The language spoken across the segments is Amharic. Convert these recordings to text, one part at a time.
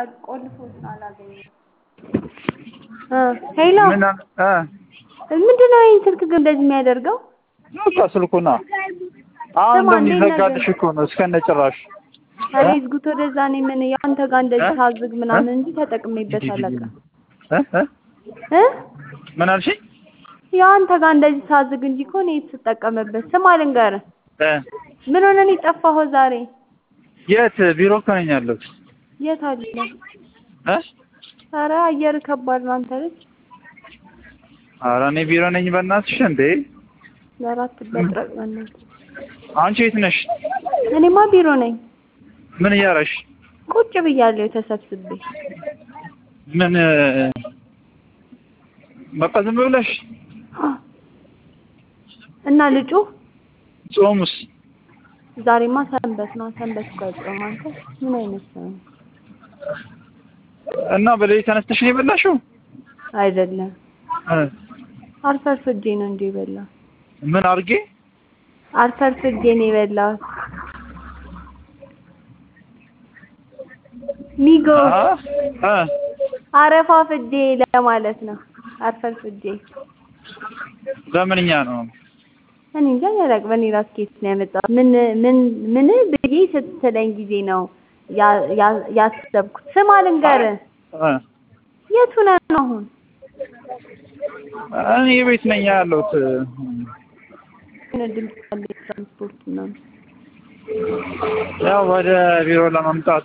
ቆልፎት አላገኘሁም። ሄሎ ምን እ ምንድን ነው ይህን ስልክ ግን እንደዚህ የሚያደርገው? በቃ ስልኩና አሁን ስማ፣ እንዴት እንደሚዘጋልሽ እኮ ነው እስከነ ጭራሽ ኧረ ይዝጉት ወደዛ። እኔ ምን የአንተ ጋር እንደዚህ ሳዝግ ምናምን እንጂ ተጠቅሜበት አላውቅም እ እ እ ምን አልሽኝ? የአንተ ጋር እንደዚህ ሳዝግ እንጂ እኮ እኔ የተጠቀመበት። ስማ ልንገርህ፣ እ ምን ሆነህ ነው የጠፋኸው ዛሬ? የት ቢሮ እኮ ነኝ ያለሁት የት አለ? እ ኧረ አየር ከባድ ነው አንተ ልጅ። ኧረ እኔ ቢሮ ነኝ በእናትሽ እንዴ ለአራት በጥረቅ በእናትህ። አንቺ የት ነሽ? እኔማ ቢሮ ነኝ። ምን እያረሽ? ቁጭ ብያለሁ ተሰብስቤ። ምን እ በቃ ዝም ብለሽ እና ልጩ ጾሙስ ዛሬማ ሰንበት ነው። ሰንበት እኮ አይጾም። አንተ ምን አይነት ሰው ነህ? እና በሌሊት ተነስተሽ ነው የበላሽው? አይደለም እ አርፈርፍጄ ነው እንጂ የበላሁት። ምን አድርጌ? አርፈርፍጄ ነው የበላሁት። ሚጎ አ እ አረፋፍጄ ለማለት ነው። አርፈርፍጄ ለምንኛ ነው? እኔ እንጃ ያላቅ በእኔ ራስ ኬት ነው ያመጣሁት። ምን ምን ምን ብዬ ስትለኝ ጊዜ ነው ያ- ያ- ያሰብኩት። ስማ ልንገርህ፣ እ የት ሆነህ ነው አሁን? እኔ ቤት ነኝ ያለሁት። ምን ድምፅ አለ? ትራንስፖርት ምናምን ያው ወደ ቢሮ ለመምጣት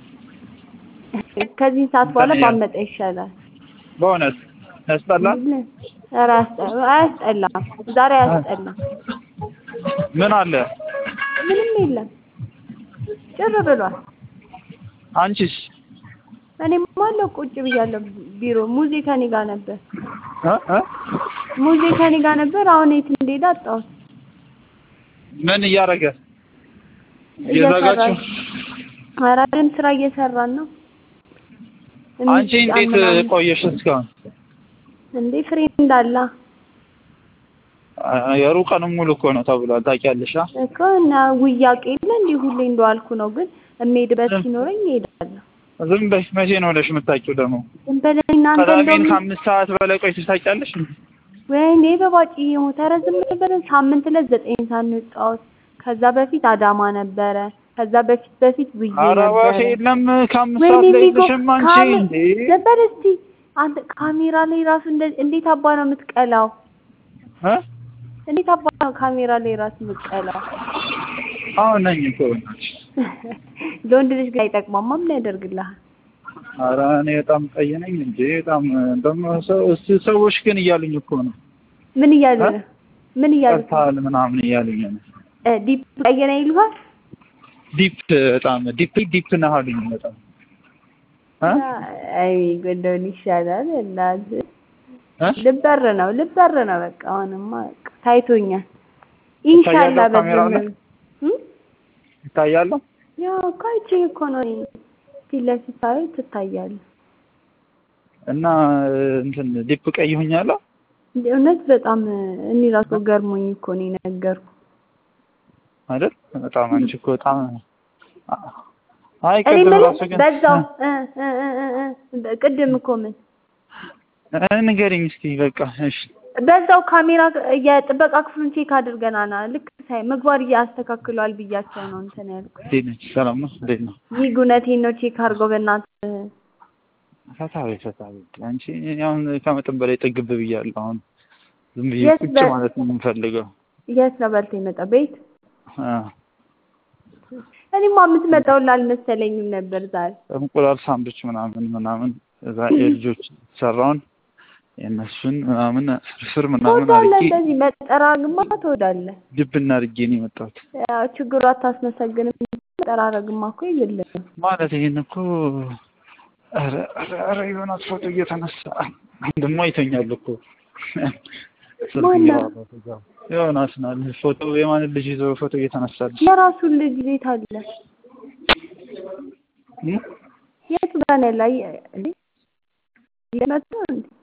ከዚህ ሰዓት በኋላ እንትን ያ- ባመጣ ይሻላል። በእውነት ያስጠላል። ኧረ አያስጠ- አያስጠላም። ዛሬ አያስጠላም። ምን አለ? ምንም የለም። ጭር ብሏል። አንቺስ? እኔም አለው ቁጭ ብያለሁ ቢሮ። ሙዜ ከኔ ጋር ነበር። እ እ ሙዜ ከኔ ጋር ነበር። አሁን የት እንደሄደ አጣሁት። ምን እያደረገ እየዘጋችሁ? ኧረ አይደለም ስራ እየሰራን ነው። አንቺ የሚጫን እንዴት ምናምን- ቆየሽ እስካሁን? እንዴ ፍሬ እንዳላ አ- የሩቀንም ሙሉ እኮ ነው ተብሏል። ታውቂያለሽ? አ? እኮ እና ውያቄ የለ እንዲህ ሁሌ እንደዋልኩ ነው። ግን የምሄድበት ሲኖረኝ እሄዳለሁ። ዝም በይ። መቼ ነው ብለሽ የምታውቂው ደግሞ? ዝም በለኝ እናንተ ቅዳሜን እንደውም ከአምስት ሰዓት በላይ ቆይተሽ ታውቂያለሽ? ወይኔ በባጭ የሞተ ኧረ ዝም በለን። ሳምንት ዕለት ዘጠኝ ሰዓት ነው የወጣሁት። ከዛ በፊት አዳማ ነበረ። ከዛ በፊት በፊት ውዬ ኧረ ነበረ። እባክህ የለም ከአምስት ወይኔ ሰዓት ላይ ሚጎ የለሽም አንቺ ካሜ- እንዴ? ዝም በል እስኪ አንተ ካሜራ ላይ ራሱ እንደ- እንዴት አባ ነው የምትቀላው? እ? እንዴት አባ ነው ካሜራ ላይ ራሱ የምትቀላው? አሁን ነኝ እኮ በእናትሽ። ለወንድ ልጅ ግን አይጠቅማማ። ምን ያደርግልሃል? ኧረ እኔ በጣም ቀይ ነኝ እንጂ በጣም ደግሞ ሰው እስቲ ሰዎች ግን እያሉኝ እኮ ነው ምን እያሉ እ? ነው? ምን እያሉ ነው? ቀርተሃል ምናምን እያሉኝ ነው። እ ዲፕ ቀየረ ይሉሃል? ዲፕ በጣም ዲፕ ዲፕ ነህ አሉኝ በጣም እ? አይ ጎንደውን ይሻላል። እናትህ እ? ልበር ነው ልበር ነው። በቃ አሁንማ በቃ ታይቶኛል። ኢንሻአላ ይታያል ካሜራው ላይ? በዚህ ይታያለሁ ያው እኮ አይቼ እኮ ነው እኔ ፊት ለፊት ሳይ ትታያለህ። እና እንትን ዲፕ ቀይ ሆኛለሁ። እንደ እውነት በጣም እኔ ራሱ ገርሞኝ እኮ ነው የነገርኩህ። አይደል? በጣም አንቺ እኮ በጣም አይ እኔ ቅድም የምልህ ራሱ ግን በዛው እ እ እ እ እ ቅድም እኮ ምን እ ንገሪኝ እስኪ በቃ እሺ። በዛው ካሜራ የጥበቃ ክፍሉን ቼክ አድርገናል። ልክ ሳይ ምግባር እያስተካክሏል ብያቸው ነው እንትን ያልኩት። እንዴት ነች? ሰላም ነው? እንዴት ነው? ይህ ጉነቴን ነው ቼክ አድርገው በእናትህ። ፈታዊ ፈታዊ አንቺ አሁን ከመጠን በላይ ጥግብ ብያለሁ። አሁን ዝም ብዬ የት ቁጭ በ- ማለት ነው የምፈልገው። የት ነው በልተህ የመጣ ቤት? አ እኔማ የምትመጣው አልመሰለኝም ነበር ዛሬ። እንቁላል ሳንዱች ምናምን ምናምን እዛ የልጆች ሰራውን የእነሱን ምናምን ፍርፍር ምናምን ትወዳለህ፣ አድርጌ እንደዚህ መጠራግማ ትወዳለህ። ድብና አድርጌ ነው የመጣሁት። ያው ችግሩ አታስመሰግንም። መጠራረግማ እኮ የለም። ማለት ይሄን እኮ ኧረ ኧረ ኧረ ዮናስ ፎቶ እየተነሳ ወንድሟ ይተኛል እኮ ስልክ ማነው? እያወራ እዛው ዮናስ ናል ፎቶ የማንን ልጅ ይዞ ፎቶ እየተነሳልሽ የራሱን ልጅ ቤት አለ። እ? የቱ ጋር ነው ያለ? አይ- እንዴ እየመጡ ነው እንዴ?